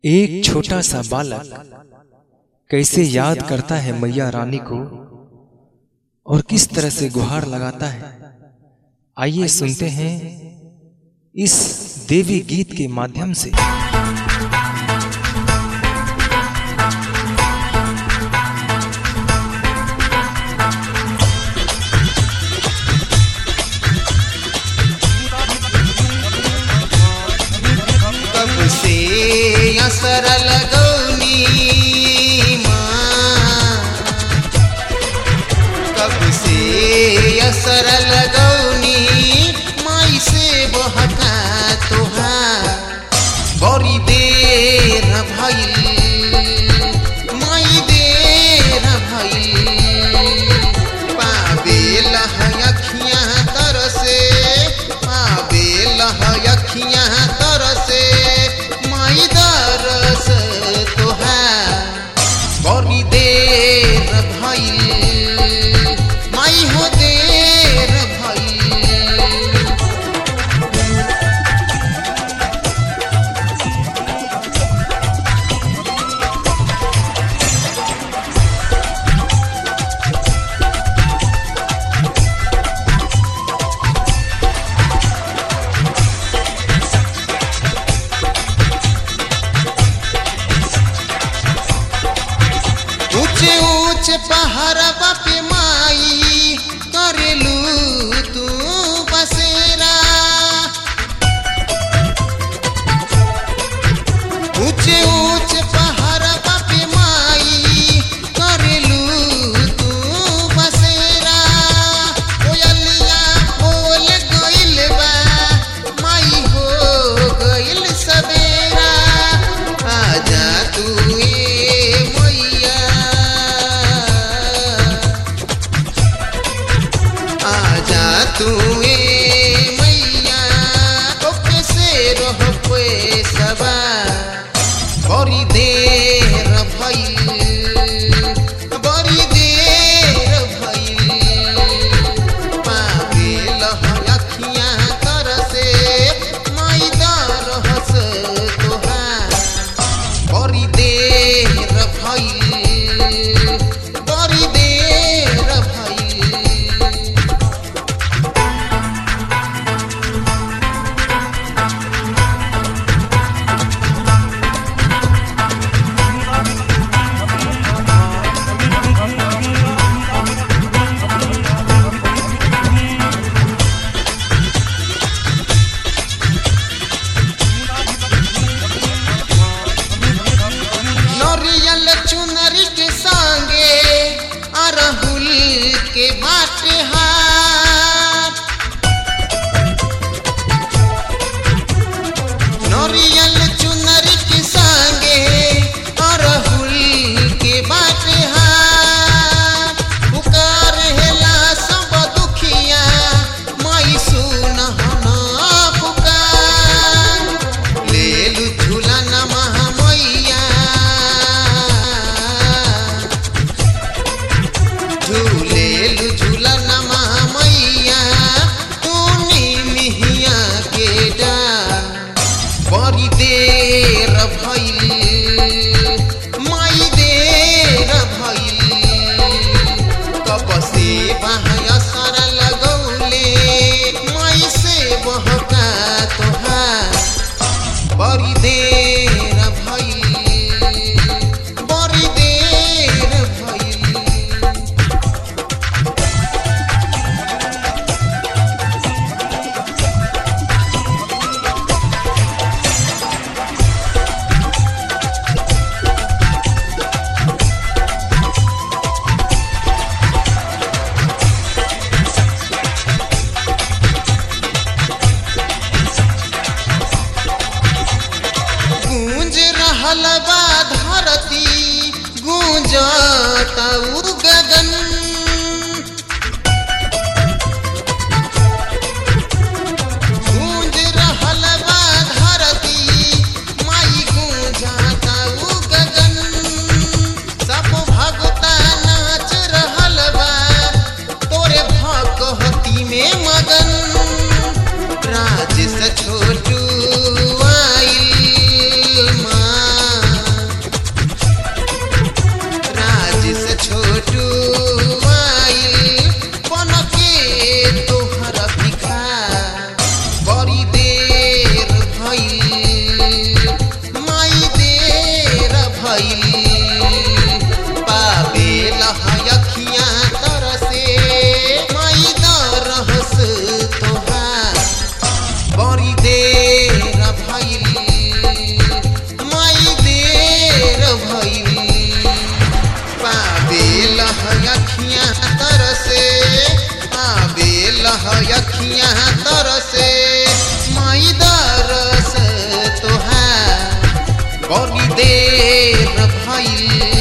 एक छोटा सा बालक कैसे याद करता है मैया रानी को और किस तरह से गुहार लगाता है आइए सुनते हैं इस देवी गीत के माध्यम से कब से असर लगौनी माँ कब से असर लगौनी माई से बहका तोहार बड़ी देर भइल माई देर भइल पावे लह अखियाँ तरसे पावे लह अखियाँ तरसे माई दरस तोहार बड़ी देर भइल माई हो देर भइल ऊंचे ऊंचे पहाड़वा पे माई करेलू तू बसेरा ऊंचे ऊंचे पहाड़वा पे माई करेलू तू बसेरा कोयलिया बोल गइल बा माई हो गइल सवेरा आजा तू ए मैया आजा तू ए मैया ओके से रह पे सबा बड़ी देर भइल बड़ी देर भइल पावे लह अखियाँ तरसे माई दरहस तोहार बड़ी देर भइल बड़ी देर भइल नरियल चुनरी के संगे अरहुल के बाटे हाथ नरियल चुनरी के संगे अरहुल के बाटे हाथ पुकार हेला सब दुखिया माई सुनहना पुकार लेलु झूलन महामैया झूलेलु झूलन महामैया तूनी मिहिया के डार बड़ी देर भइल माई देर भइल कब से बहाया सारा लगौले माई से बहका तोहार बड़ी देर भइल बड़ी देर भइल गूंज रहल बा धरती गूंजत उ गगन गूंज रहल बा धरती माई गूंजत उ गगन सब भगता नाच रहल बा तोरे भगहती में मगन राज से छोटू आइल माँ बड़ी देर भइल